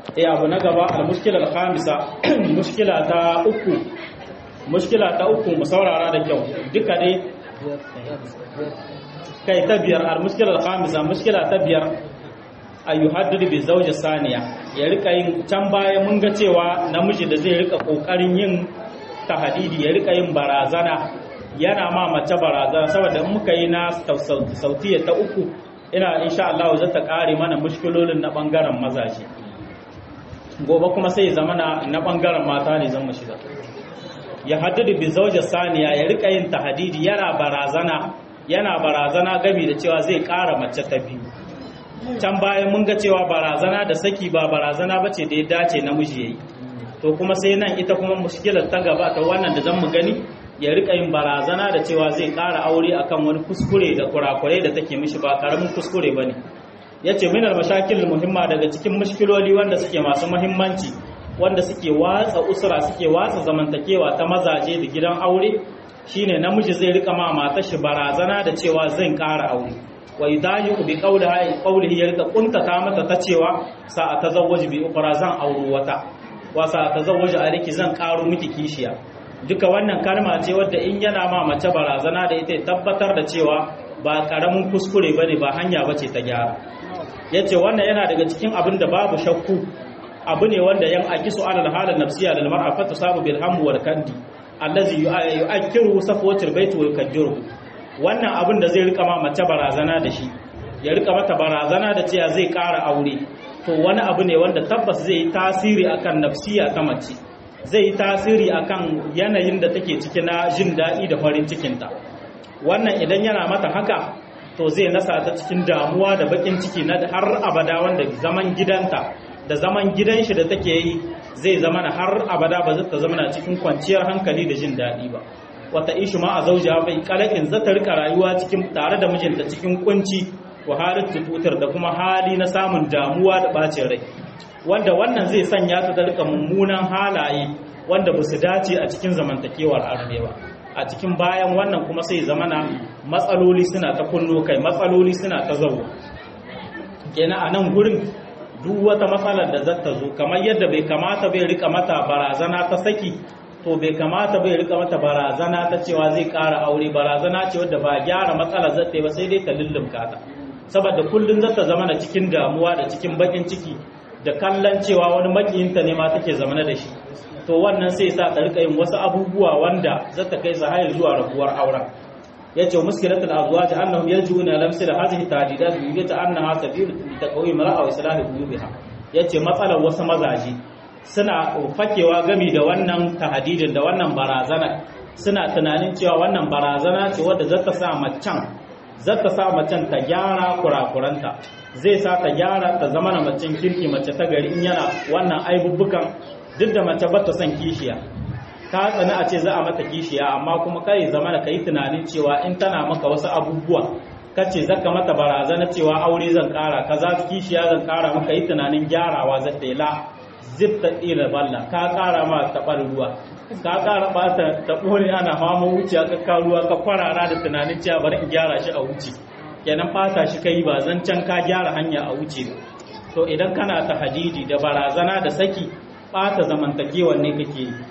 eh abu na gaba al-mushkila al-khamisa mushkila ta uku mushkila ta uku mu saurara da kyau duka dai kai ta biyar al-mushkila al-khamisa mushkila ta biyar ayyuhaddidu bi zawji saniya ya rika yin can baya mun ga cewa namiji da zai rika kokarin yin tahdidi ya rika yin barazana yana ma mace barazana saboda in muka yi na sautiya ta uku ina insha Allah za ta kare mana mushkilolin na bangaren mazaje gobe kuma sai zama na bangaren mata ne zan mu shiga ya haddadu bi zawji saniya ya rika yin tahdidi yana barazana yana barazana gami da cewa zai kara mace ta biyu can bayan mun ga cewa barazana da saki ba barazana ba ce da ya dace namiji ya yi to kuma sai nan ita kuma mushkilar ta gaba ta wannan da zan mu gani ya rika yin barazana da cewa zai ƙara aure akan wani kuskure da kurakurai da take mishi ba karamin kuskure ba ne ya ce minar mashakil muhimma daga cikin mushkiloli wanda suke masu muhimmanci wanda suke watsa usura suke watsa zamantakewa ta mazaje da gidan aure shine namiji zai rika ma matar shi barazana da cewa zan ƙara aure wa yudayu bi qawlihi qawlihi ya rika kuntata mata ta cewa sa atazawwaju bi ukhra zan auru wata wa sa atazawwaju aliki zan karo miki kishiya duka wannan kalma ce wadda in yana ma mace barazana da ita tabbatar da cewa ba karamin kuskure bane ba hanya bace ta gyara yace wannan yana daga cikin abin da babu shakku abu ne wanda yan akisu alal halal nafsiya lil mar'a fa tusabu bil hamu wal kandi allazi yu'akkiru safwatul bait wal kajjuru wannan abin da zai rika ma mace barazana da shi ya rika mata barazana da cewa zai ƙara aure to wani abu ne wanda tabbas zai yi tasiri akan nafsiya ta mace zai yi tasiri akan yanayin da take ciki na jin daɗi da farin cikinta wannan idan yana mata haka to zai nasa ta cikin damuwa da bakin ciki na har abada wanda zaman gidanta da zaman gidan shi da take yi zai zama har abada ba zai ta zama cikin kwanciyar hankali da jin daɗi ba wata ishi ma a zauja bai kalakin za ta rika rayuwa cikin tare da mijinta cikin kunci wa halin tututar da kuma hali na samun damuwa da bacin rai wanda wannan zai sanya ta da rika mummunan halaye wanda ba su dace a cikin zamantakewar aure ba a cikin bayan wannan kuma sai zamana matsaloli suna ta kunno kai matsaloli suna ta zauwa kenan a nan gurin duk wata matsalar da zata zo kamar yadda bai kamata bai rika mata barazana ta saki to bai kamata bai rika mata barazana ta cewa zai ƙara aure barazana ce wadda ba gyara matsalar zata yi ba sai dai ta lullumka ta saboda kullum zata zama da cikin damuwa da cikin bakin ciki da kallon cewa wani makiyinta ne ma take zamana da shi to wannan sai sa ta rika yin wasu abubuwa wanda zata kai su hayar zuwa rabuwar auren yace muskilatul azwaj annahum yarjuna lamsil hadhihi tadidat bi yata annaha sabilu taqwi mar'a wa islahi qulubiha yace matsalar wasu mazaje suna fakewa gami da wannan tahadidin da wannan barazana suna tunanin cewa wannan barazana ce wadda zata sa macen zata sa macen ta gyara kurakuranta zai sa ta gyara ta zama na macen kirki mace ta gari in yana wannan aibubbukan duk da mace bata son kishiya ta tsani a ce za a mata kishiya amma kuma kai zama da kai tunanin cewa in tana maka wasu abubuwa kace zaka mata barazana cewa aure zan kara kaza kishiya zan kara maka yi tunanin gyarawa zata yi la zip ta tsira balla ka kara ma taɓar ruwa ka kara ɓata ta ɓone ana hama wuciya ka ka ruwa ka kwarara da tunanin cewa bari in gyara shi a wuce kenan ɓata shi kai ba zan can ka gyara hanya a wuce to idan kana ta hadidi da barazana da saki ɓata zamantakewan ne kake yi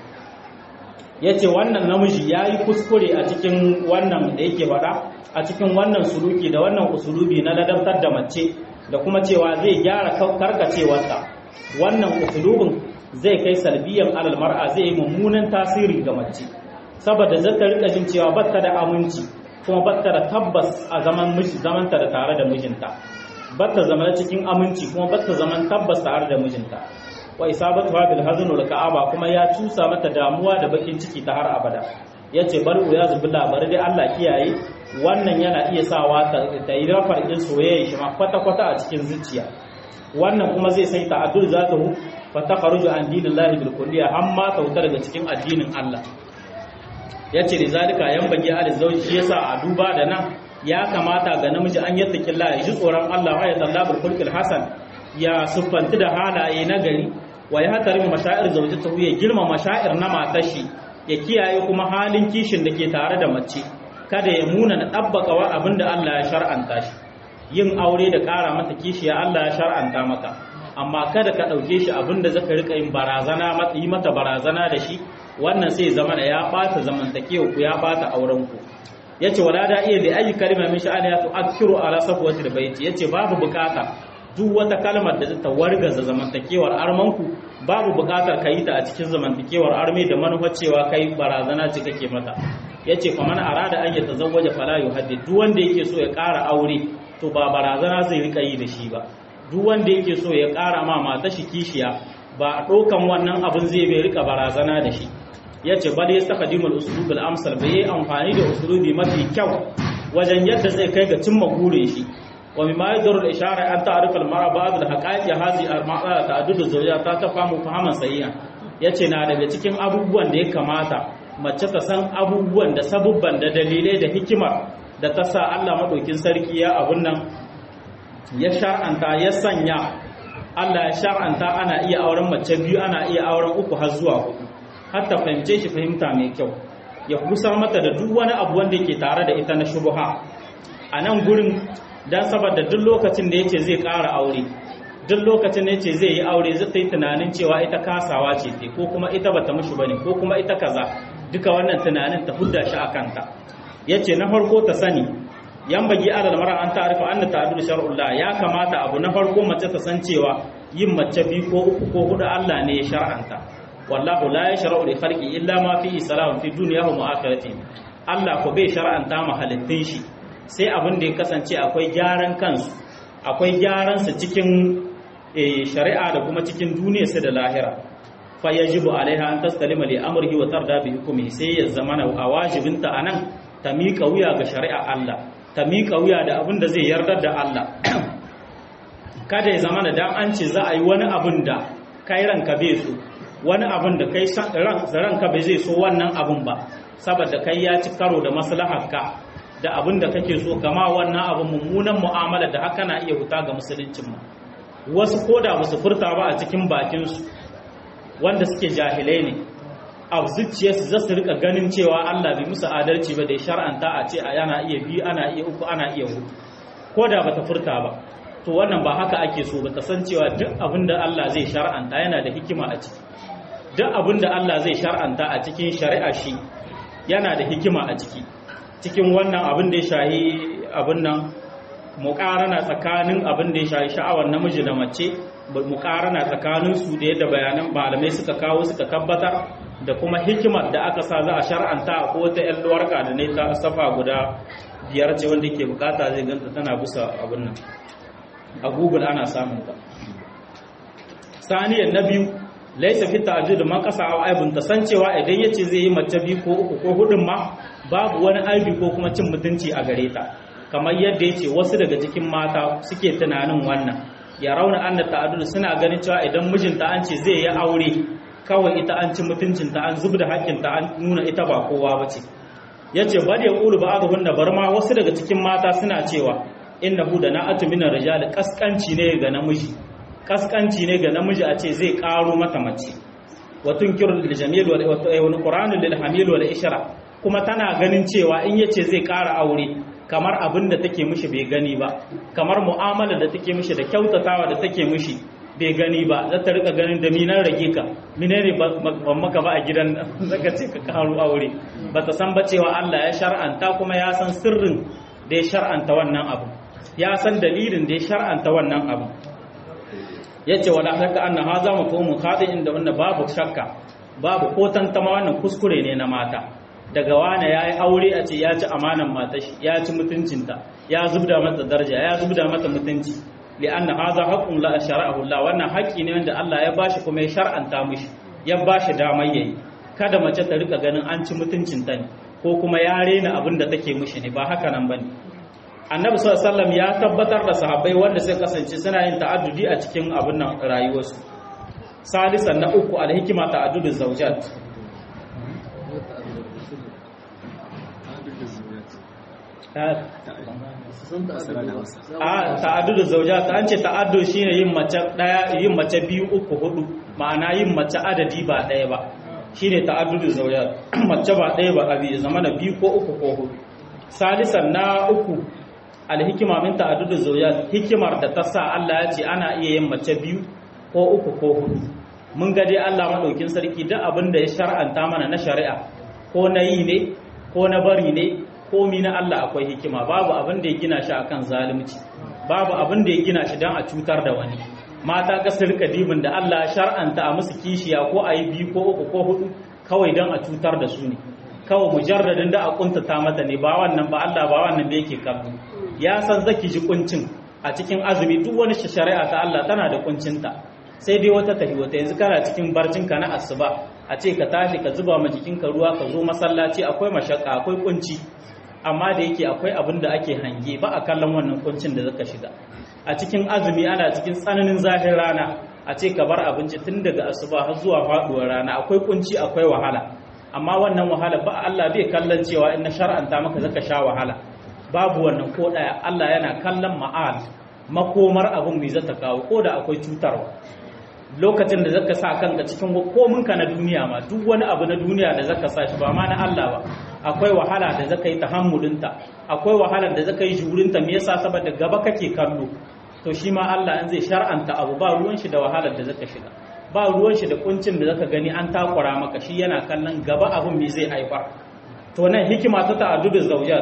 ya ce wannan namiji ya yi kuskure a cikin wannan da yake faɗa a cikin wannan suluki da wannan usulubi na ladabtar da mace da kuma cewa zai gyara karkacewarta wannan usulubin zai kai salbiyan alal mar'a zai yi mummunan tasiri ga mace saboda zata rika jin cewa batta da aminci kuma batta da tabbas a zaman miji zamanta da tare da mijinta batta zama cikin aminci kuma batta zaman tabbas tare da mijinta wa isabatu bil hazn wal ka'aba kuma ya cusa mata damuwa da bakin ciki ta har abada yace bar ya zubilla bar dai Allah kiyaye wannan yana iya sawa ta yi rafar din soyayya shi ma kwata kwata a cikin zuciya wannan kuma zai sai ta'addul zatahu fa takhruju an dinillahi bil kulliya amma ta wuta daga cikin addinin Allah yace da zalika yan bagi al zawji yasa a duba da nan ya kamata ga namiji an yattaki Allah ya ji tsoron Allah wa ya tallabul khulqil hasan ya siffanti da halaye na gari wa ya hatari mashair zawjatahu ya girma mashair na matar shi ya kiyaye kuma halin kishin da ke tare da mace kada ya muna na dabbaka wa abinda Allah ya shar'anta shi yin aure da ƙara mata kishiya Allah ya shar'anta maka amma kada ka ɗauke shi abin da zaka rika yin barazana yi mata barazana da shi wannan sai zama da ya ɓata zamantakewa ku ya ɓata auren ku yace wala da iya da ayi kalma min sha'ani ya tu'akkiru ala safwati da baiti yace babu bukata duk wata kalmar da ta wargaza zamantakewar armanku babu bukatar ka yi ta a cikin zamantakewar arme da manufar cewa kai barazana ce kake mata yace fa man arada an yatazawwaja fala yuhaddid duk wanda yake so ya ƙara aure to ba barazana zai rika yi da shi ba duk wanda yake so ya ƙara ma mata shi kishiya ba ɗaukan wannan abin zai bai rika barazana da shi yace bal yastakhdimul uslub al amsal bai yi amfani da uslubi mafi kyau wajen yadda zai kai ga cimma burin shi wa mimma yadurru al ishara an ta'rif al mar'a ba'd al haqaiq hadhi al ma'a ta'addud zawjat ta tafamu fahaman sahiha yace na daga cikin abubuwan da ya kamata mace ta san abubuwan da sabubban da dalilai da hikima da ta sa Allah madaukin sarki ya abun nan ya shar'anta ya sanya Allah ya shar'anta ana iya auren mace biyu ana iya auren uku har zuwa hudu har ta fahimce shi fahimta mai kyau ya kusar mata da duk wani abu wanda yake tare da ita na shubha a nan gurin dan saboda duk lokacin da yace zai ƙara aure duk lokacin da yace zai yi aure zai ta yi tunanin cewa ita kasawa ce te ko kuma ita bata mushi bane ko kuma ita kaza duka wannan tunanin ta hudda shi a kanta yace na farko ta sani yan bagi alal mara an ta'arifa anna ta'dil shar'ullah ya kamata abu na farko mace ta san cewa yin mace biyu ko uku ko hudu Allah ne ya shar'anta wallahu la yashra'u li khalqi illa ma fihi salam fi dunyahi wa akhirati Allah ko bai shar'anta ma halittun shi sai abin da ya kasance akwai gyaran kansu akwai gyaran su cikin shari'a da kuma cikin duniyarsa da lahira fa yajibu alaiha an tastalima li amrihi wa tarda bi hukmihi sai ya zamana a wajibinta anan ta miƙa wuya ga shari'a Allah ta miƙa wuya da abin da zai yardar da Allah kada ya zama da dan an ce za a yi wani abin da kai ranka bai so wani abin da kai ranka bai zai so wannan abin ba saboda kai ya ci karo da maslaharka da abin da kake so kama wannan abin mummunan mu'amala da haka na iya huta ga musuluncin mu wasu koda ba su furta ba a cikin bakinsu wanda suke jahilai ne a zuciyarsu za su rika ganin cewa Allah bai musu adalci ba da ya shar'anta a ce a yana iya biyu ana iya uku ana iya hudu ko da bata furta ba to wannan ba haka ake so ba ta san cewa duk abin da Allah zai shar'anta yana da hikima a ciki duk abin da Allah zai shar'anta a cikin shari'a shi yana da hikima a ciki cikin wannan abin da ya shahi abin nan muƙarana tsakanin abin da ya shahi sha'awar namiji da mace muƙarana tsakanin su da yadda bayanan malamai suka kawo suka tabbatar da kuma hikimar da aka sa za a shar'anta a ko ta yan luwarka da ne ta safa guda biyar ce wanda ke bukata zai ganta tana bisa abin nan a google ana samun ta saniyar na biyu laisa fi ta'addud man kasa aw aibun ta san cewa idan yace zai yi mace biyu ko uku ko hudun ma babu wani aibi ko kuma cin mutunci a gare ta kamar yadda yace wasu daga cikin mata suke tunanin wannan ya rauna anna ta'addud suna ganin cewa idan mijinta an ce zai yi aure kawai ita an ci mutuncinta an zubda hakkinta an nuna ita ba kowa bace yace bal yaqulu ba'dhunna barma wasu daga cikin mata suna cewa innahu da na'atu min rijal kaskanci ne ga namiji kaskanci ne ga namiji a ce zai karo mata mace wa tunkiru lil jamil wal wa qur'an lil hamil wal ishra kuma tana ganin cewa in yace zai kara aure kamar abin da take mishi bai gani ba kamar mu'amala da take mishi da kyautatawa da take mishi bai gani ba za ta rika ganin da minan rage ka minene ban maka ba a gidan zaka ce ka karo aure ba ta san ba cewa Allah ya shar'anta kuma ya san sirrin da ya shar'anta wannan abu ya san dalilin da ya shar'anta wannan abu yace wala shakka anna hadha mafhumun khadi'in da wannan babu shakka babu ko tantama wannan kuskure ne na mata daga wane yayi aure a ce ya ci amanan matar shi ya ci mutuncinta ya zubda mata daraja ya zubda mata mutunci li'anna hadha haqqun la shara'ahu Allah wannan haƙƙi ne wanda Allah ya bashi kuma ya shar'anta mishi ya bashi damar yayi kada mace ta rika ganin an ci mutuncinta ne ko kuma ya rena abin da take mishi ne ba haka nan bane annabi sallallahu ya tabbatar da sahabbai wanda suka kasance suna yin ta'addudi a cikin abin nan rayuwarsu salisan na uku alhikima ta'addudu zawjat a ta'addudu zawjat an ce ta'addu shine yin mace daya yin mace biyu uku hudu ma'ana yin mace adadi ba daya ba shine ta'addudu zawjat mace ba daya ba abi zamana biyu ko uku ko hudu salisan na uku alhikima min ta'addudu zawjat hikimar da ta sa Allah ya ce ana iya yin mace biyu ko uku ko hudu mun ga dai Allah madaukin sarki duk abin da ya shar'anta mana na shari'a ko na yi ne ko na bari ne komi na Allah akwai hikima babu abin da ya gina shi akan zalunci babu abin da ya gina shi don a cutar da wani mata ka rika dibin da Allah shar'anta a musu kishiya ko a yi biyu ko uku ko hudu kawai don a cutar da su ne kawai mujarradin da a kuntata mata ne ba wannan ba Allah ba wannan da yake kallo ya san zaki ji kuncin a cikin azumi duk wani shari'a ta Allah tana da kuncinta sai dai wata tafi wata yanzu kana cikin barcinka na asuba a ce ka tashi ka zuba ma jikinka ruwa ka zo masallaci akwai mashaka akwai kunci amma da yake akwai abin da ake hange ba a kallon wannan kuncin da zaka shiga a cikin azumi ana cikin tsananin zafin rana a ce ka bar abinci tun daga asuba har zuwa faduwar rana akwai kunci akwai wahala amma wannan wahala ba Allah bai kallon cewa in na shar'anta maka zaka sha wahala babu wannan ko daya Allah yana kallon ma'al makomar abin mai zata kawo ko da akwai cutarwa lokacin da zaka sa kanka cikin kominka na duniya ma duk wani abu na duniya da zaka sa shi ba ma na Allah ba akwai wahala da zaka yi tahammulinta akwai wahala da zaka yi jurinta me yasa saboda gaba kake kallo to shi ma Allah in zai shar'anta abu ba ruwan shi da wahalar da zaka shiga ba ruwan shi da kuncin da zaka gani an takura maka shi yana kallon gaba abun me zai haifar to nan hikima ta ta'addudu zawjat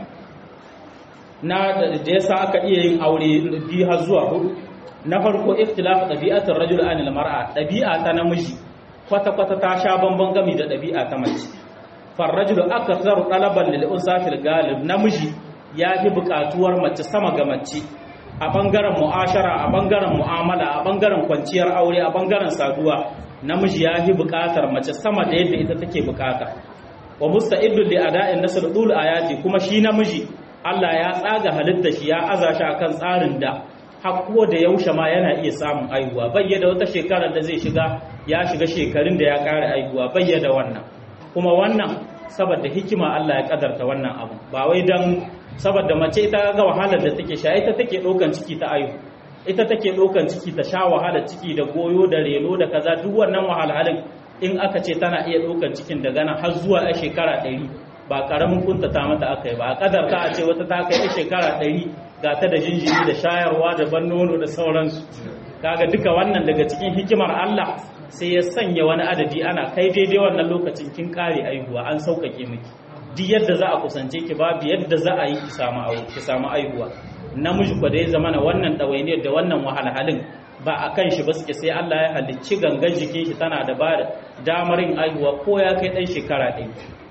na da yasa aka iya yin aure biyu har zuwa hudu na farko ikhtilafu ɗabi'atar rajul anil mar'a ɗabi'a ta namiji kwata kwata ta sha bamban gami da ɗabi'a ta mace far rajulu akthar talaban lil unsa fil galib namiji ya fi buƙatuwar mace sama ga mace a bangaren mu'ashara a bangaren mu'amala a bangaren kwanciyar aure a bangaren saduwa namiji ya fi buƙatar mace sama da yadda ita take buƙata wa musta'iddu li ada'in nasr dul ayati kuma shi namiji Allah ya tsaga halitta shi ya aza shi akan tsarin da hakko da yaushe ma yana iya samun aihuwa bayyada wata shekarar da zai shiga ya shiga shekarun da ya kare aihuwa bayyada wannan kuma wannan saboda hikima Allah ya kadarta wannan abu ba wai dan saboda mace ita ga wahalar da take sha ita take ɗaukan ciki ta aihu ita take ɗaukan ciki ta sha wahalar ciki da goyo da reno da kaza duk wannan wahalhalin in aka ce tana iya ɗaukan cikin daga nan har zuwa a shekara ɗari ba ƙaramin kuntata mata aka yi ba a kadarta a ce wata ta kai a shekara ɗari ga ta da jinjiri da shayarwa da ban nono da sauransu kaga duka wannan daga cikin hikimar Allah sai ya sanya wani adadi ana kai daidai wannan lokacin kin kare aihuwa an sauƙaƙe miki duk yadda za a kusance ki babu yadda za a yi ki samu ki samu aihuwa namiji ko da ya zama na wannan ɗawainiyar da wannan wahalhalin ba a kan shi ba suke sai Allah ya halicci gangan jikin shi tana da ba damar yin aihuwa ko ya kai ɗan shekara ɗaya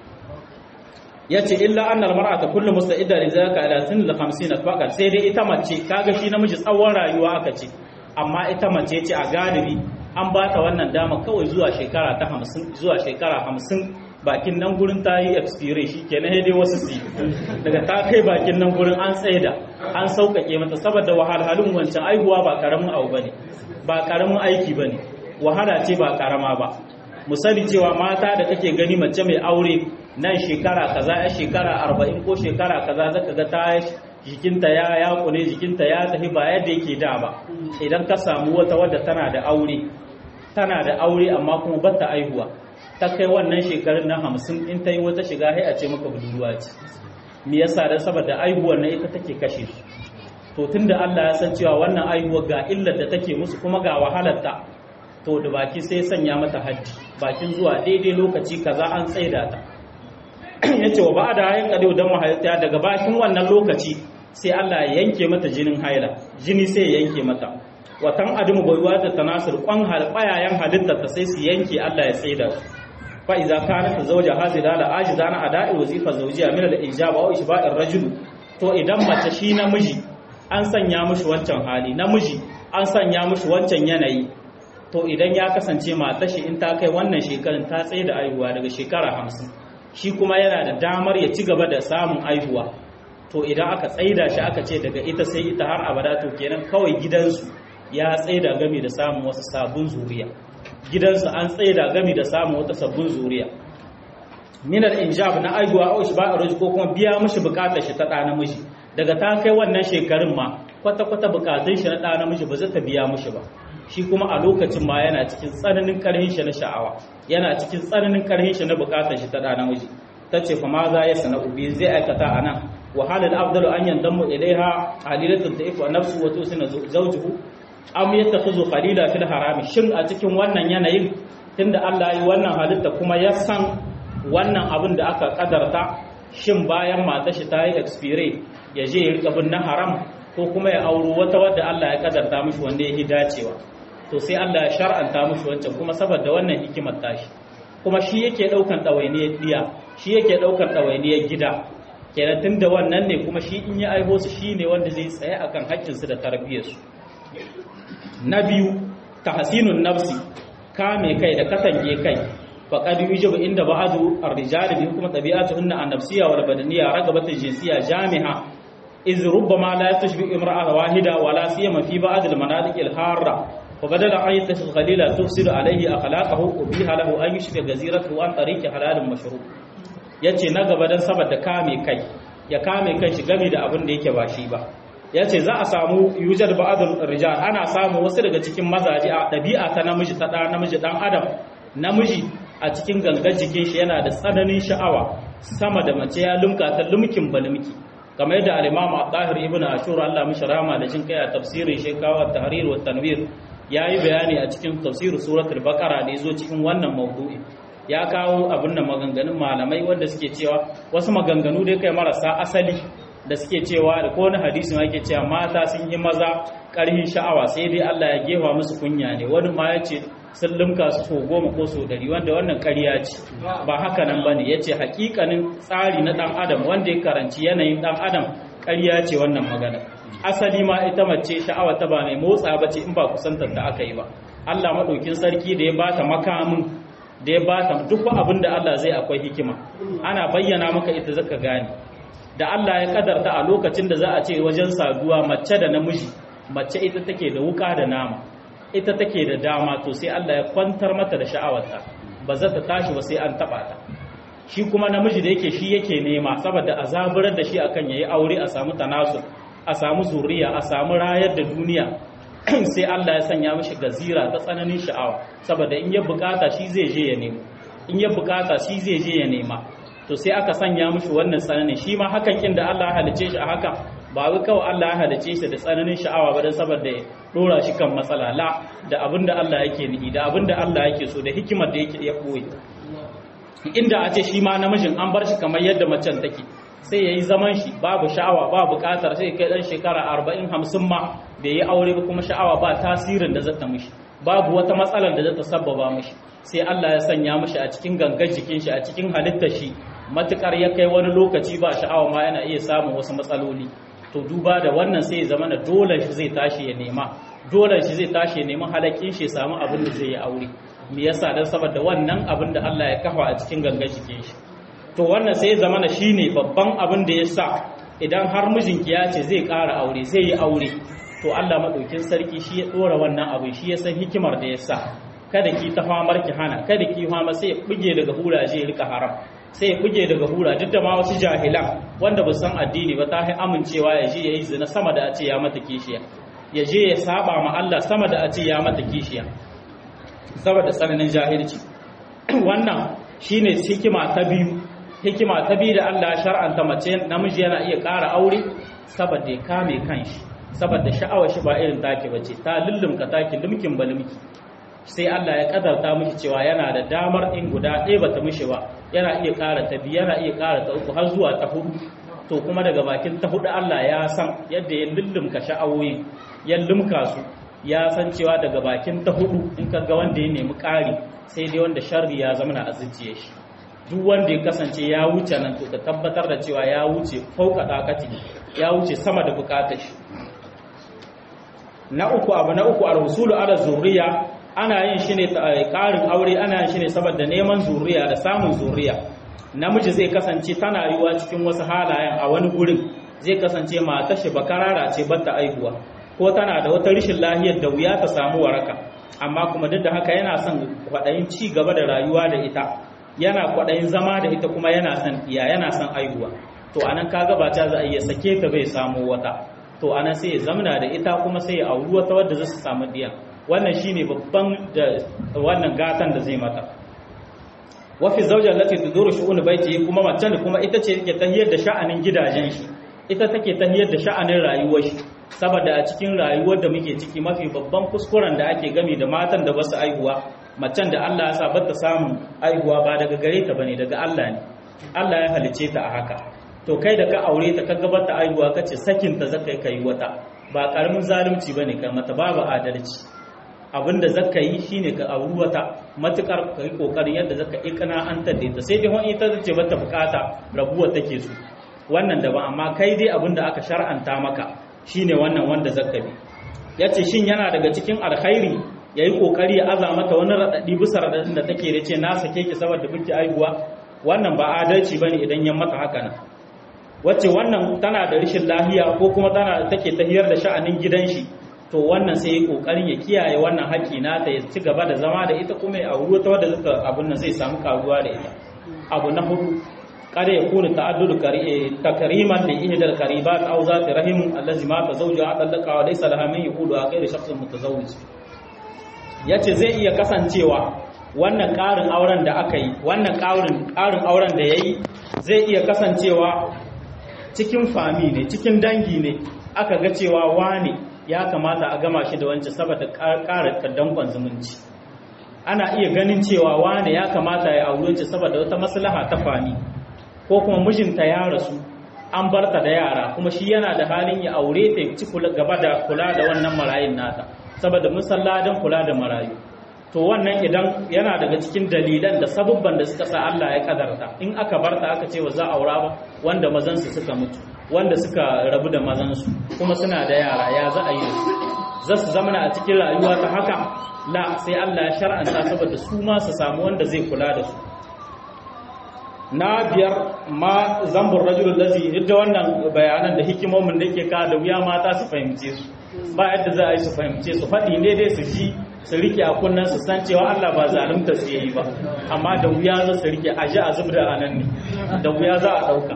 ya ce illa annal mar'ata kullu musta'idda li zaka ila sin al 50 faqat sai dai ita mace kaga shi namiji tsawon rayuwa aka ce amma ita mace ce a galibi an ba ta wannan dama kawai zuwa shekara ta 50 zuwa shekara 50 bakin nan gurin ta yi expire shi kenan dai wasu su daga ta kai bakin nan gurin an tsaida an sauƙaƙe mata saboda wahalhalun wancan aihuwa ba karamin abu bane ba karamin aiki bane wahala ce ba karama ba musali cewa mata da kake gani mace mai aure nan shekara kaza ya shekara arba'in ko shekara kaza zaka ga ta jikinta ya ya kune jikinta ya tafi ba yadda yake da ba idan ka samu wata wadda tana da aure tana da aure amma kuma bata aihuwa ta kai wannan shekarun na hamsin in ta yi wata shiga sai a ce maka budurwa ce me yasa dan saboda aihuwar na ita take kashe su to tunda Allah ya san cewa wannan aihuwar ga illar da take musu kuma ga wahalar ta to da baki sai sanya mata haddi bakin zuwa daidai lokaci kaza an tsaida ta yace wa ba'da hayin kadu dan mahaifta daga bakin wannan lokaci sai Allah ya yanke mata jinin haila jini sai ya yanke mata watan adamu baiwa da tanasur kwan halbayayan halittar ta sai su yanke Allah ya tsaida su fa idza kanat zawja hazila la ajiza na ada'i wazifa zawjiya min al-ijab aw ishba'ir rajul to idan mace shi namiji an sanya mishi wancan hali namiji an sanya mishi wancan yanayi to idan ya kasance matar shi in ta kai wannan shekarun ta tsaye da aihuwa daga shekara hamsin shi kuma yana da damar ya ci gaba da samun aihuwa to idan aka tsaida shi aka ce daga ita sai ita har abada to kenan kawai gidansu ya tsaida gami da samun wasu sabon zuriya gidansu an tsaida gami da samun wata sabbin zuriya minar injab na aihuwa au shi ba a ko kuma biya mishi bukatar shi ta ɗa namiji daga ta kai wannan shekarun ma kwata-kwata bukatun shi na ɗa namiji ba zai ta biya mishi ba shi kuma a lokacin ma yana cikin tsananin karhin shi na sha'awa yana cikin tsananin karhin shi na bukatar shi ta ɗa namiji ta ce fa ma za ya sana ubi zai aikata a nan wahalar abdalu an yandan mu ilaiha halilatun ta ifa nafsu wato suna zaujuhu am yattakhuzu khalila fil harami shin a cikin wannan yanayin tunda Allah yi wannan halitta kuma ya san wannan abin da aka kadarta shin bayan mata shi ta yi expire ya je ya rika bin na haram ko kuma ya auro wata wadda Allah ya kadarta mishi wanda ya dacewa to sai Allah ya shar'anta mishi wancan kuma saboda wannan hikimar tashi kuma shi yake daukan ɗawainiyar diya shi yake daukan ɗawainiyar gida kenan tunda wannan ne kuma shi in ya aiho su shi ne wanda zai tsaye akan haƙƙinsu da tarbiyyarsu na biyu tahsinun nafsi kame kai da katange kai faqad yujibu inda ba'du ar-rijali bi hukm tabi'atuhunna an-nafsiyya wal badaniyya ragabatu jinsiyya jami'a iz rubbama la tashbi imra'a wahida wala siyama fi ba'd al-manatiq al-harra وبدل أن يتخذ خليلا تفسد عليه أخلاقه وبيها له أن يشفي جزيرته عن طريق حلال مشروع yace na gaba dan saboda kame kai ya kame kai shi game da abin da yake ba shi ba yace za a samu yujar ba'dul rijal ana samu wasu daga cikin mazaje a dabi'a ta namiji ta da namiji dan adam namiji a cikin gangar jikin shi yana da tsananin sha'awa sama da mace ya lumka ta lumkin balumki kamar yadda al-imam al-tahir ibn ashur Allah mishi rama da jin kai a tafsirin shekawa tahrir wa tanwir yayi bayani a cikin tafsirin suratul baqara da yazo cikin wannan mawdu'i ya kawo abin da maganganun malamai wanda suke cewa wasu maganganu dai kai marasa asali da suke cewa da ko wani hadisi ma yake cewa mata sun yi maza ƙarhin sha'awa sai dai Allah ya gefa musu kunya ne wani ma ya ce sun limka su so goma ko so dari wanda wannan ƙarya ce ba haka nan bane ya ce hakikanin tsari na ɗan adam wanda ya karanci yanayin ɗan adam ƙarya ce wannan magana asali ma ita mace sha'awa ta ba mai motsa ba ce in ba kusantar da aka yi ba Allah maɗaukin sarki da ya bata makamin da ya bata duk abin da Allah zai akwai hikima ana bayyana maka ita zaka gane da Allah ya kadarta a lokacin da za a ce wajen saduwa mace da namiji mace ita take da wuka da nama ita take da dama to sai Allah ya kwantar mata da sha'awarta ba za ta tashi ba sai an taba ta shi kuma namiji da yake shi yake nema saboda a zaburar da shi akan yayi aure a samu tanasul a samu zuriya a samu rayar da duniya sai Allah ya sanya mishi gazira ta tsananin sha'awa saboda in ya bukata shi zai je ya nemo in ya bukata shi zai je ya nema to sai aka sanya mishi wannan tsananin shi ma hakan kin da Allah ya halice shi a haka ba wai kawai Allah ya halice shi da tsananin sha'awa ba dan saboda ya dora shi kan matsala la da abinda Allah yake nihi da abinda Allah yake so da hikimar da yake ya koyi inda a ce shi ma namijin an bar shi kamar yadda macen take sai ya yi zaman shi babu sha'awa ba bukatar sai kai dan shekara arba'in hamsin ma bai yi aure ba kuma sha'awa ba tasirin da zata mishi babu wata matsalar da zata sabbaba mishi sai Allah ya sanya mishi a cikin gangar jikin shi a cikin halittar shi matukar ya kai wani lokaci ba sha'awa ma yana iya samun wasu matsaloli to duba da wannan sai ya zama da dole shi zai tashi ya nema dole shi zai tashi ya nemi halakin shi ya samu abin da zai yi aure me yasa dan saboda wannan abin da Allah ya kafa a cikin gangar jikin shi to wannan sai ya zama shi ne babban abin da ya sa idan har mijinki ya ce zai ƙara aure zai yi aure to Allah maɗaukin sarki shi ya ɗora wannan abin shi ya san hikimar da ya sa kada ki ta famar ki hana kada ki fama sai ya buge daga hura je rika haram sai ya buge daga hura duk da ma wasu jahilan wanda ba san addini ba ta amincewa ya je ya yi zina sama da a ce ya mata kishiya ya je ya saba ma Allah sama da a ce ya mata kishiya saboda tsananin jahilci wannan shine hikima ta biyu hikima ta biyu da Allah ya shar'anta mace namiji yana iya ƙara aure saboda ya kame kanshi saboda sha'awar shi ba irin take bace ta lullumka take lumkin balumki sai Allah ya kadarta miki cewa yana da damar in guda ɗaya bata mishi ba yana iya ƙara ta biyu yana iya ƙara ta uku har zuwa ta hudu to kuma daga bakin ta hudu Allah ya san yadda ya lullumka sha'awoyi ya lumka su ya san cewa daga bakin ta hudu in ka ga wanda ya nemi ƙari sai dai wanda sharri ya zama na azuciye shi duk wanda ya kasance ya wuce nan to ka tabbatar da cewa ya wuce fauka dakati ya wuce sama da bukatar shi na uku abu na uku al-husulu ala zuriya ana yin shi ne karin aure ana yin shi ne saboda neman zuriya da samun zuriya namiji zai kasance tana yiwa cikin wasu halayen a wani gurin zai kasance matar shi bakarara ce bata aihuwa ko tana da wata rashin lahiyar da wuya ta samu waraka amma kuma duk da haka yana son kwaɗayin ci gaba da rayuwa da ita yana kwaɗayin zama da ita kuma yana son iya yana son aihuwa to anan kaga ba ta za a iya sake ta bai samu wata to anan sai ya zamana da ita kuma sai ya auri wata wadda za su samu diya wannan shine babban da wannan gatan da zai mata wa fi zawja allati tuduru shu'un baiti kuma mace ne kuma ita ce take tahiyar da sha'anin gidajen shi ita take tahiyar da sha'anin rayuwar shi saboda a cikin rayuwar da muke ciki mafi babban kuskuren da ake gami da matan da basu aihuwa macen da Allah ya sa bata samun aihuwa ba daga gare ta bane daga Allah ne Allah ya halice ta a haka to kai da ka aure ta ka gabata aihuwa kace sakin ta zaka kai wata ba karamin zalunci bane kai mata babu adalci abinda zaka yi shine ka auri wata matukar ka yi kokarin yadda zaka ikana an tadde ta sai dai wani ita ce bata bukata rabuwa take su wannan da ba amma kai dai abinda aka shar'anta maka shine wannan wanda zaka bi yace shin yana daga cikin alkhairi yayi kokari ya aza mata wani radadi bisa radadin da take da ce na sake ki saboda biki aihuwa wannan ba adalci bane idan ya mata haka nan wacce wannan tana da rashin lahiya ko kuma tana take tahiyar da sha'anin gidan shi to wannan sai ya kokarin ya kiyaye wannan haƙi nata ya ci gaba da zama da ita kuma ya auri ta wadda zata abun nan zai samu karuwa da ita abu na hudu kada ya kuna ta'addudu takriman li ihdal qaribat aw zati rahim allazi ma tazawja adallaka wa laysa laha min yuhudu a ghairi shakhsin mutazawwij yace zai iya kasancewa wannan ƙarin auren da aka yi wannan ƙarin ƙarin auren da yayi zai iya kasancewa cikin fami ne cikin dangi ne aka ga cewa wane ya kamata a gama shi da wancan saboda ƙara dankon zumunci ana iya ganin cewa wane ya kamata ya aure wancan saboda wata maslaha ta fami ko kuma mijinta ya rasu an barta da yara kuma shi yana da halin ya aure ta ci gaba da kula da wannan marayun nata saboda musalladan kula da marayu to wannan idan yana daga cikin dalilan da sabubban da suka sa Allah ya kadarta in aka barta aka ce wa za aura ba wanda mazansu suka mutu wanda suka rabu da mazansu kuma suna da yara ya za a yi za su zama a cikin rayuwa ta haka la sai Allah ya shar'anta saboda su ma su samu wanda zai kula da su na biyar ma zambur rajul lazi duk da wannan bayanan da hikimomin da ke ka da wuya mata su fahimce su ba yadda za a yi su fahimce su faɗi ne dai su ji su rike a kunnen su san cewa Allah ba zalunta su yi ba amma da wuya za su rike a ji a zubda a nan ne da wuya za a ɗauka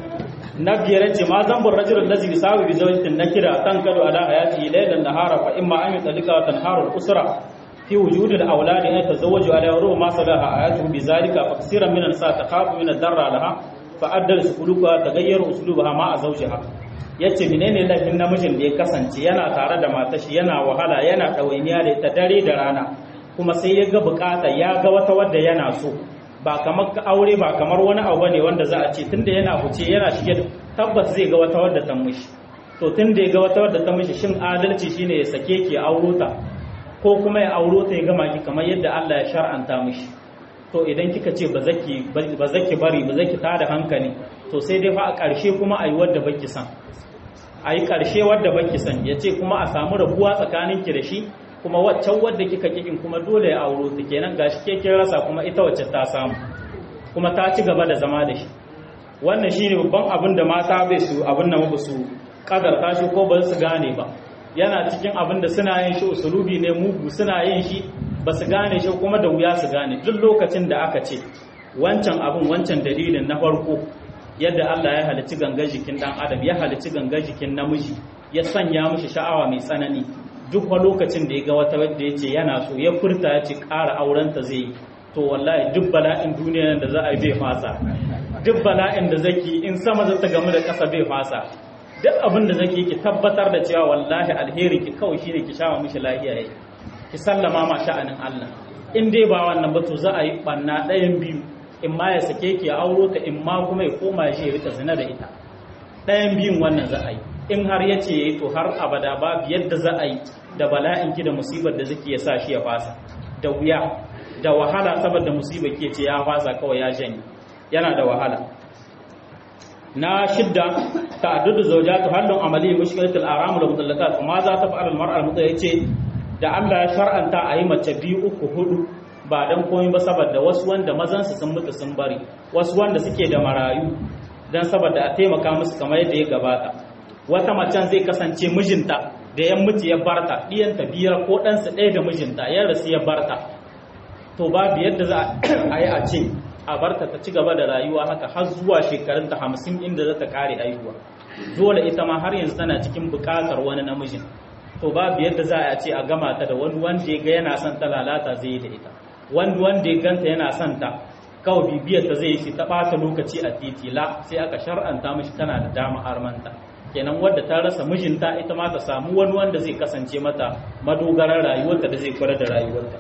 na biyar ce ma zambur rajul lazi bisawi bi zawjatin nakira tan kadu ala hayati laylan nahara fa imma an yutalika wa tanharu al-usra في وجود الأولاد أن يتزوجوا على روح ما صلح آياته بذلك فكثيرا من النساء تخاف من الضرر لها فأدل سلوكها تغير أسلوبها مع زوجها yace menene laifin namijin da ya kasance yana tare da matar shi yana wahala yana ɗawainiya da ita dare da rana kuma sai ya ga bukata ya ga wata wadda yana so ba kamar aure ba kamar wani abu ne wanda za a ce tunda yana fice yana shige tabbas zai ga wata wadda ta mishi to tunda ya ga wata wadda ta mishi shin adalci shine ya sake ki auro ta ko kuma ya auro ta ya gama ki kamar yadda Allah ya shar'anta mishi to idan kika ce ba zaki ba zaki bari ba zaki tada hankali to sai dai fa a ƙarshe kuma ayi wadda baki san ayi ƙarshe wadda baki san yace kuma a samu rabuwa tsakanin ki da shi kuma waccan wadda kika kikin kuma dole ya auro ta kenan gashi ke kin rasa kuma ita wacce ta samu kuma ta ci gaba da zama da shi wannan shine babban abin da mata bai su abin nan ba su kadarta shi ko ba su gane ba yana cikin abin da suna yin shi usulubi ne mugu suna yin shi ba su gane shi kuma da wuya su gane duk lokacin da aka ce wancan abin wancan dalilin na farko yadda Allah ya halicci gangar jikin dan adam ya halicci gangar jikin namiji ya sanya mishi sha'awa mai tsanani duk wa lokacin da ya ga wata wadda ya ce yana so ya furta ya ce ƙara aurenta zai yi to wallahi duk bala'in duniya da za a yi bai fasa duk bala'in da zaki in sama za ta gamu da ƙasa bai fasa duk abin da zaki ki tabbatar da cewa wallahi alheri ki kawai shine ki shawa mishi lafiya yayi ki sallama ma sha'anin Allah in dai ba wannan ba to za a yi banna ɗayan biyu in ma ya sake ki ya auro ta in ma kuma ya koma ya ya rika zina da ita ɗayan biyun wannan za a yi in har ya ce yayi to har abada babu yadda za a yi da bala'in ki da musibar da zaki ya sa shi ya fasa da wuya da wahala saboda musibar ke ce ya fasa kawai ya janye yana da wahala na shidda ta'addudu zawjatu halun amali mushkilatul aram wal mutallaqat kuma za ta fa'al al mar'a al yace da Allah ya shar'anta a yi mace biyu uku hudu ba dan komai ba saboda wasu wanda mazan su sun mutu sun bari wasu wanda suke da marayu dan saboda a taimaka musu kamar yadda ya gabata wata macen zai kasance mijinta da yan mutu ya barta diyanta biyar ko ɗansa ɗaya da mijinta ya rasu ya barta to babu yadda za a yi a ce a barta ta ci gaba da rayuwa haka har zuwa shekarunta hamsin inda za ta kare aihuwa dole ita ma har yanzu tana cikin bukatar wani namijin to babu yadda za a ce a gama ta da wani wanda ya ga yana son ta lalata zai yi da ita wani wanda ya ganta yana son ta kawai bibiyar ta zai yi ta ɓata lokaci a titi la sai aka shar'anta mishi tana da dama armanta kenan wadda ta rasa mijinta ita ma ta samu wani wanda zai kasance mata madogarar rayuwarta da zai kula da rayuwarta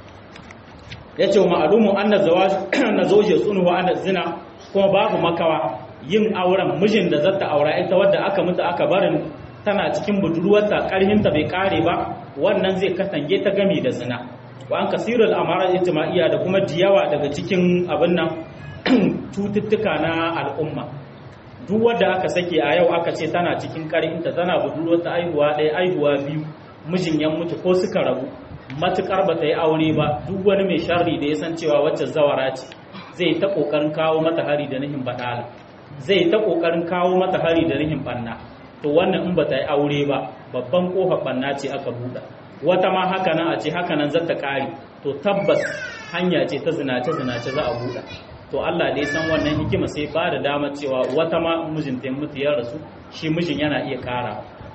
ya ce wa ma'alumu an na zoje tsunuwa an zina kuma babu makawa yin auren mijin da zata aura ita wadda aka mutu aka barin tana cikin budurwarta karhinta bai kare ba wannan zai katange ta gami da zina wa an kasirul amara ijtima'iyya da kuma diyawa daga cikin abin nan cututtuka na al'umma duk wadda aka sake a yau aka ce tana cikin karhinta tana budurwarta aihuwa ɗaya aihuwa biyu mijin ya mutu ko suka rabu matukar ba ta yi aure ba duk wani mai sharri da ya san cewa wacce zawara ce zai ta kokarin kawo mata hari da nihin badala zai ta kokarin kawo mata hari da nihin banna to wannan in ba ta yi aure ba babban kofar banna ce aka buɗa wata ma haka nan a ce haka nan zata kare to tabbas hanya ce ta zinace zinace za a buɗa to Allah dai san wannan hikima sai ba da damar cewa wata ma mijinta ya mutu ya rasu shi mijin yana iya kara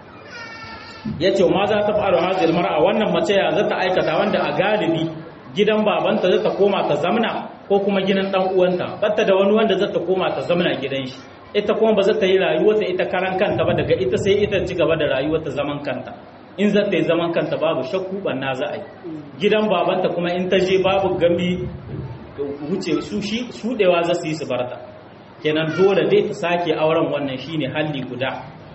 ya ce ma za ta faru hazil mar'a wannan mace ya zata aikata wanda a galibi gidan babanta zata koma ta zamna ko kuma gidan dan uwanta batta da wani wanda zata koma ta zamna gidan shi ita kuma ba za ta yi rayuwarta ita karan kanta ba daga ita sai ita ci gaba da rayuwarta zaman kanta in za ta yi zaman kanta babu shakku banna za a yi gidan babanta kuma in ta je babu gami wuce su shi shudewa za su yi su barta kenan dole dai ta sake auren wannan shine halli guda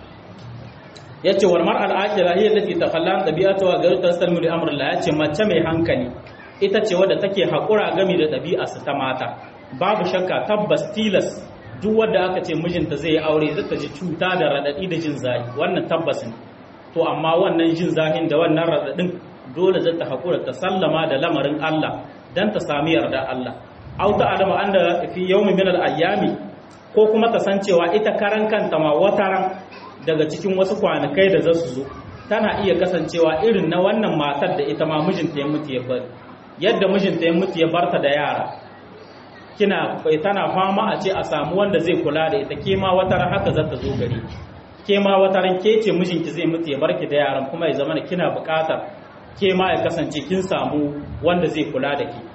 yace wal mar'al aqila hiya allati takhallan tabi'atuha ghayr tasalmu li amri Allah yace mace mai hankali ita ce wadda take hakura gami da ɗabi'arsa ta mata babu shakka tabbas tilas duk wadda aka ce mijinta zai yi aure zai ta ji cuta da radadi da jin zahi wannan tabbas ne to amma wannan jin zahin da wannan radadin dole zai ta hakura ta sallama da lamarin Allah dan ta sami yarda Allah au ta alama anda fi yawmin min al-ayyami ko kuma ta san cewa ita karan kanta ma wataran daga cikin wasu kwanakai da za su zo tana iya kasancewa irin na wannan matar da ita ma mijinta ya mutu ya bari yadda mijinta ya mutu ya barta da yara kina tana fama a ce a samu wanda zai kula da ita ke ma wataran haka za ta zo gari ke ma wataran ke ce mijinki zai mutu ya barki da yaran kuma ya zama kina buƙatar ke ma ya kasance kin samu wanda zai kula da ke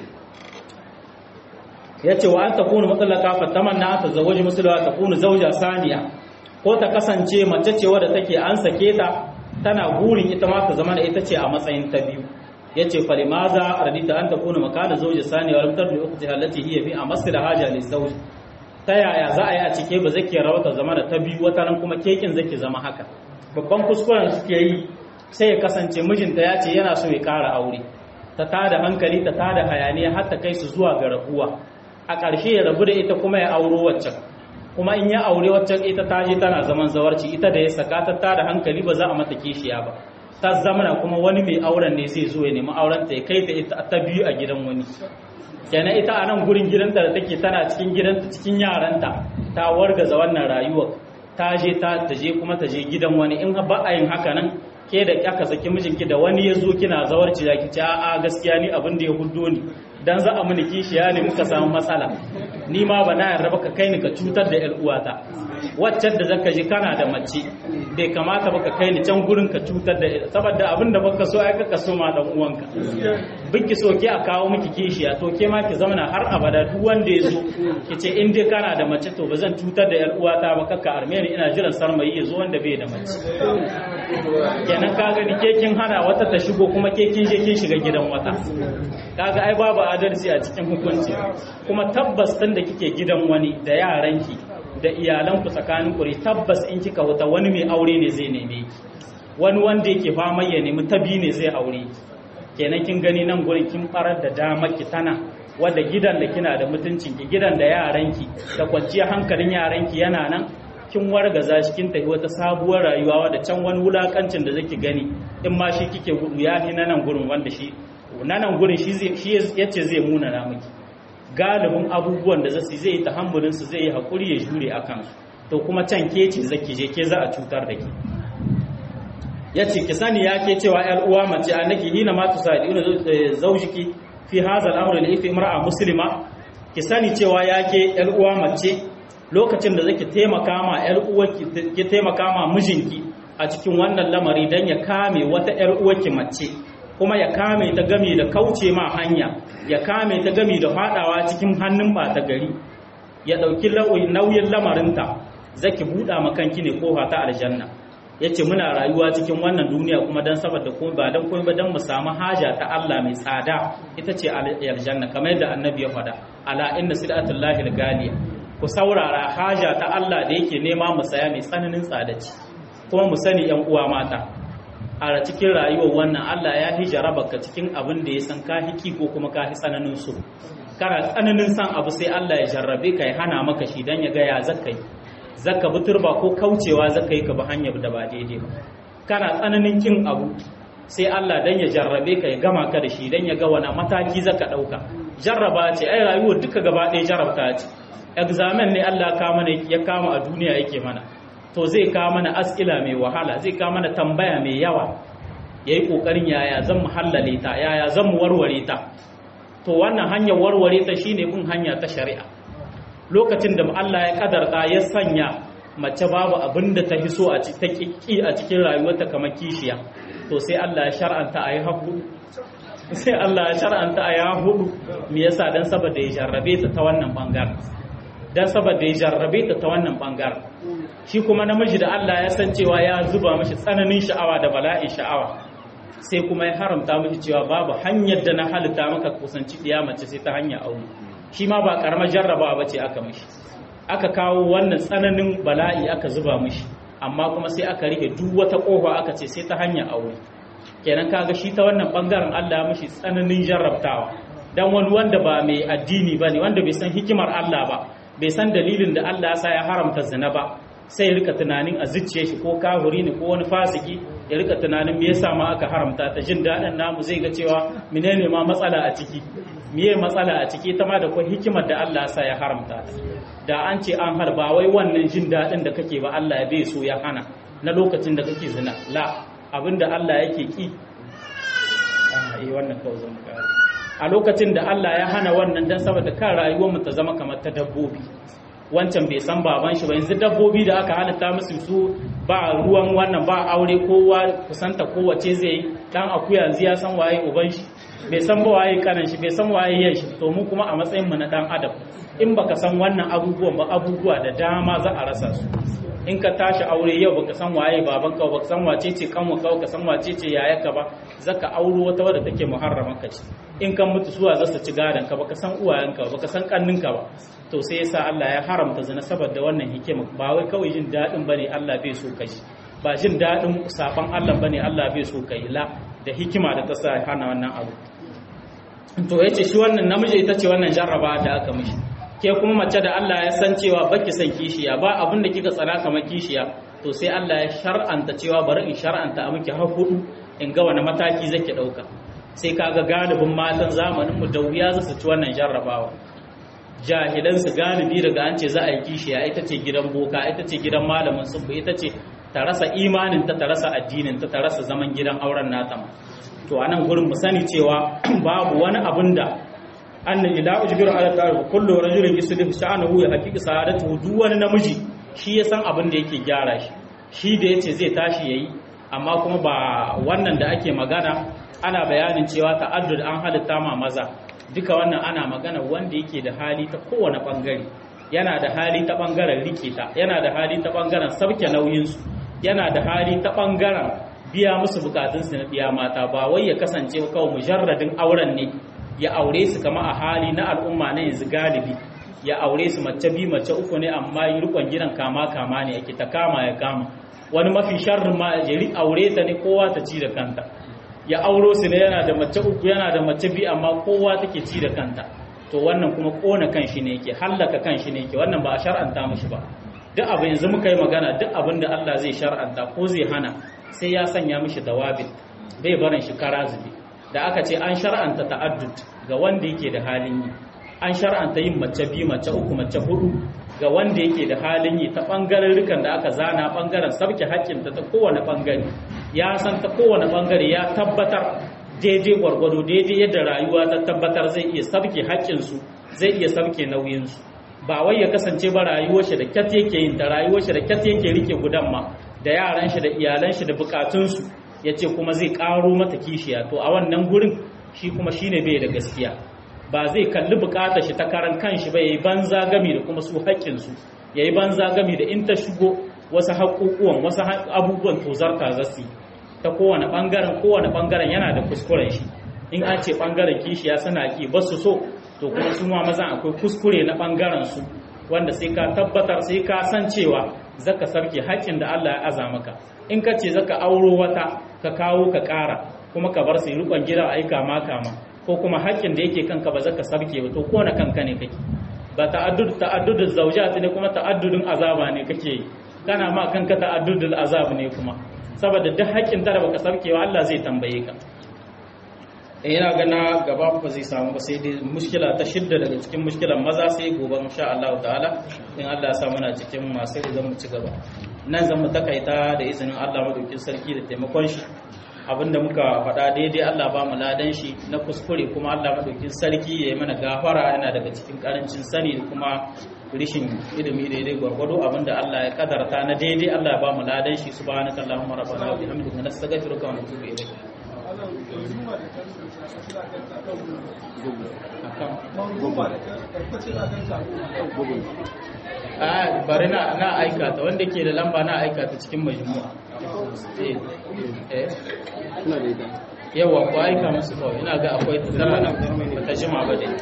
ya ce wa an ta kunu matsalaka fa tamanna ta zawaji musulwa ta kunu zauja saniya ko ta kasance mace ce wadda take an sake ta tana burin ita ma ta zama da ita ce a matsayin ta biyu yace falimaza radita an ta kuna makana zauji sani wa lamtar da ukhti allati hiya fi amasl haja li zawj ta yaya za a yi a cike ba zake rawata zama da ta biyu wata ran kuma kekin zake zama haka babban kuskuren suke yi sai ya kasance mijinta ya ce yana so ya ƙara aure ta tada hankali ta tada hayaniya har ta kai su zuwa ga rabuwa a ƙarshe ya rabu da ita kuma ya auro waccan kuma in ya aure waccan ita ta je tana zaman zawarci ita da ya saka ta tada hankali ba za a mata kishiya ba ta zamana kuma wani mai auren ne zai zo ya nemi auren ta ya kai ta ita ta biyu a gidan wani kenan ita a nan gurin gidanta da take tana cikin gidanta cikin yaranta ta wargaza wannan rayuwar ta je ta je kuma ta je gidan wani in ba a yin haka nan ke da aka saki mijinki da wani ya zo kina zawarci da ki ce a'a gaskiya ni abin da ya huddo ni dan za a mini kishiya ne muka samu matsala ni ma ba na yarda ka kai ni ka cutar da 'yar uwata waccan da zaka ji kana da mace bai kamata ba ka kai ni can gurin ka cutar da saboda abin da baka so ai ka so ma dan uwanka biki so ke a kawo miki kishiya to ke ma ki zauna har abada duk wanda ya zo ki ce in dai kana da mace to ba zan cutar da 'yar uwata ba kakka arme ni ina jiran sarmayi ya zo wanda bai da mace kenan ka gani ke kin hana wata ta shigo kuma ke kin je kin shiga gidan wata kaga ai babu adalci a cikin hukunci kuma tabbas tun da kike gidan wani da yaranki da iyalanku tsakanin kuri tabbas in kika wuta wani mai aure ne zai neme ki wani wanda yake fama ya nemi tabi ne zai aure ki kenan kin gani nan gurin kin farar da damar ki tana wadda gidan da kina da mutuncin ki gidan da yaranki da kwanciyar hankalin yaranki yana nan kin wargaza shi kin tafi wata sabuwar rayuwa wadda can wani wulakancin da zaki gani in ma shi kike gudu ya fi nan gurin wanda shi nan gurin shi yace zai muna na miki galibin abubuwan da zasu zai yi tahammulin su zai yi hakuri ya jure a kansu to kuma can ke ce zaki je ke za a cutar da ke yace ki sani ya ke cewa yar uwa mace annaki hina ma tusadina zaujiki fi hadha al-amr li fi imra'a muslima ki sani cewa ya ke yar uwa mace lokacin da zaki taimaka ma yar uwarki ki taimaka ma mijinki a cikin wannan lamari dan ya kame wata yar uwarki mace kuma ya kame ta gami da kauce ma hanya ya kame ta gami da fadawa cikin hannun bata gari ya dauki nauyin lamarinta zaki buɗa makanki ne kofa ta aljanna yace muna rayuwa cikin wannan duniya kuma dan saboda ko ba dan komai ba dan mu samu haja ta Allah mai tsada ita ce aljanna kamar yadda annabi ya faɗa ala inna sidatullahi algaliya ku saurara haja ta Allah da yake nema mu saya mai tsananin tsada ce kuma mu sani yan uwa mata a cikin rayuwar wannan Allah ya hijara baka cikin abin da ya san ka hiki ko kuma ka hi tsananin so kana tsananin san abu sai Allah ya jarrabe ka ya hana maka shi dan ya ga ya zakai zaka bi turba ko kaucewa zaka yi ka bi hanyar da ba daidai ba kana tsananin kin abu sai Allah dan ya jarrabe ka ya gama ka da shi dan ya ga wani mataki zaka dauka jarraba ce ai rayuwar duka gaba ɗaya jarrabta ce examen ne Allah ka mana ya kama a duniya yake mana to zai kawo mana askila mai wahala zai kawo mana tambaya mai yawa yayi kokarin yaya zan mu hallale ta yaya zan mu warware ta to wannan hanyar warware ta shine bin hanya ta shari'a lokacin da Allah ya kadarta ya sanya mace babu abin da ta hiso a ta kiki a cikin rayuwarta kamar kishiya to sai Allah ya shar'anta ayi haku sai Allah ya shar'anta ayi hudu me yasa dan saboda ya jarrabe ta ta wannan bangaren dan saboda ya jarrabe ta ta wannan bangaren shi kuma namiji da Allah ya san cewa ya zuba mashi tsananin sha'awa da bala'in sha'awa sai kuma ya haramta mashi cewa babu hanyar da na halitta maka kusanci mace sai ta hanyar aure shi ma ba karamar jarrabawa bace aka mishi aka kawo wannan tsananin bala'i aka zuba mishi amma kuma sai aka rike duk wata kofa aka ce sai ta hanyar aure kenan kaga shi ta wannan bangaren Allah ya mishi tsananin jarrabtawa dan wani wanda ba mai addini bane wanda bai san hikimar Allah ba bai san dalilin da Allah ya sa ya haramta zina ba sai ya rika tunanin a zuciye shi ko kahuri ne ko wani fasiki ya rika tunanin me yasa ma aka haramta ta jin daɗin namu zai ga cewa menene ma matsala a ciki miye matsala a ciki ta ma da kuma hikimar da Allah ya sa ya haramta ta da an ce an harba wai wannan jin daɗin da kake ba Allah ya bai so ya hana na lokacin da kake zina la abinda Allah yake ki wannan kawai zan a lokacin da Allah ya hana wannan dan saboda kan rayuwar mu ta zama kamar ta dabbobi wancan bai san baban shi ba yanzu dabbobi da aka halitta musu su ba ruwan wannan ba aure kowa kusanta kowace zai yi dan akuya yanzu ya san waye uban shi bai san ba waye kanan shi bai san waye yan shi to mu kuma a matsayin mu na dan adam in baka san wannan abubuwan ba abubuwa da dama za a rasa su in ka tashi aure yau baka san waye baban ka baka san wace ce kanwa ka baka san wace ce yayarka ba zaka auro wata wadda take muharraman ka ce in kan mutu suwa za su ci gadon ka baka san uwayenka ba baka san kanninka ba to sai yasa Allah ya haramta zina saboda wannan hikima ba wai kawai jin dadin bane Allah bai so kai ba jin dadin saban Allah bane Allah bai so kai la da hikima da ta sa hana wannan abu to yace shi wannan namiji ita ce wannan jarraba da aka mishi ke kuma mace da Allah ya san cewa baki son kishiya ba abin da kika tsana kamar kishiya to sai Allah ya shar'anta cewa bari in shar'anta a miki har hudu in ga wani mataki zake dauka sai kaga galibin matan zamanin mu da wuya za su ci wannan jarrabawa jahilan su galibi daga an ce za a yi kishiya ita ce gidan boka ita ce gidan malamin subbu ita ce ta rasa imanin ta ta rasa addinin ta ta rasa zaman gidan auren nata to anan gurin mu sani cewa babu wani abin da anna ila ujbiru ala ta'ala kullu rajulin yuslihu sha'anahu ya haqiqa sa'adatu duk wani namiji shi ya san abin da yake gyara shi shi da yace zai tashi yayi amma kuma ba wannan da ake magana ana bayanin cewa ta'addud an halitta ma maza duka wannan ana magana wanda yake da hali ta kowane bangare yana da hali ta bangaren rike ta yana da hali ta bangaren sauke nauyin su yana da hali ta bangaren biya musu bukatun su na biya mata ba wai ya kasance kawai mujarradin auren ne ya aure su kama a hali na al'umma na yanzu galibi ya aure su mace bi mace uku ne amma yi rikon gidan kama kama ne yake ta kama ya kama wani mafi sharrin ma ya aure ta ne kowa ta ci da kanta ya auro su ne yana da mace uku yana da mace bi amma kowa take ci da kanta to wannan kuma kona kanshi ne yake hallaka kanshi ne yake wannan ba a shar'anta mishi ba duk abin yanzu muka yi magana duk abin da Allah zai shar'anta ko zai hana sai ya sanya mishi dawabin bai barin shi kara zube da aka ce an shar'anta ta'addud ga wanda yake da halin yi an shar'anta yin mace biyu mace uku mace hudu ga wanda yake da halin yi ta bangaren rikan da aka zana bangaren sabke haƙƙinta ta kowane bangare ya san ta kowane bangare ya tabbatar daidai gwargwado daidai yadda rayuwa ta tabbatar zai iya sabke haƙƙinsu zai iya sabke nauyinsu ba wai ya kasance ba rayuwar shi da kyat yake yin ta rayuwar shi da kyat yake rike gudan ma da yaran shi da iyalan shi da bukatunsu ya ce kuma zai ƙaro mata kishiya to a wannan gurin shi kuma shine bai da gaskiya ba zai kalli bukatar shi ta karan kanshi ba yayi banza gami da kuma su haƙƙinsu yayi banza game da in ta shigo wasu haƙuƙuwan wasu abubuwan tozarta zasu ta kowane bangaren kowane bangaren yana da kuskuren shi in an ce bangaren kishiya suna ki ba su so to kuma su ma mazan akwai kuskure na bangaren su wanda sai ka tabbatar sai ka san cewa zaka sarke haƙƙin da Allah ya aza maka in ka ce zaka auro wata ka kawo ka ƙara kuma ka bar su yi rukon gida aika ma kama ko kuma haƙƙin da yake kanka ba zaka sarke ba to ko na kanka ne kake ba ta'addud ta'addudul zawjat ne kuma ta'addudun azaba ne kake yi kana ma kanka ta'addudul azab ne kuma saboda duk haƙƙin da baka sarke wa Allah zai tambaye ka ina gana gaba ba zai samu ba sai dai mushkila ta shidda daga cikin mushkilan maza sai gobe insha Allah ta'ala in Allah ya sa muna cikin masu zan mu ci gaba nan zan mu takaita da izinin Allah madaukin sarki da taimakon shi abinda muka faɗa daidai Allah ba mu ladan shi na kuskure kuma Allah madaukin sarki ya yi mana gafara yana daga cikin karancin sani da kuma rishin ilimi daidai gwargwado abinda Allah ya kadarta na daidai Allah ya ba mu ladan shi subhanaka allahumma rabbana wa bihamdika nastaghfiruka wa natubu ilayk a bari na na aikata wanda ke da lamba na aikata cikin majmu'a eh eh yawa ko aika musu kawai ina ga akwai tana nan ba ta jima ba dai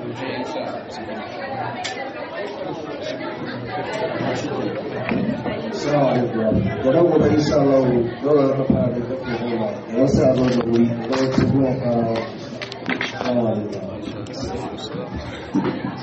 Assalamu alaikum. Gobe gobe insha Allah dole na fara da kafin goma. Wasu a zo da wuri, wani kuma fara. Assalamu alaikum.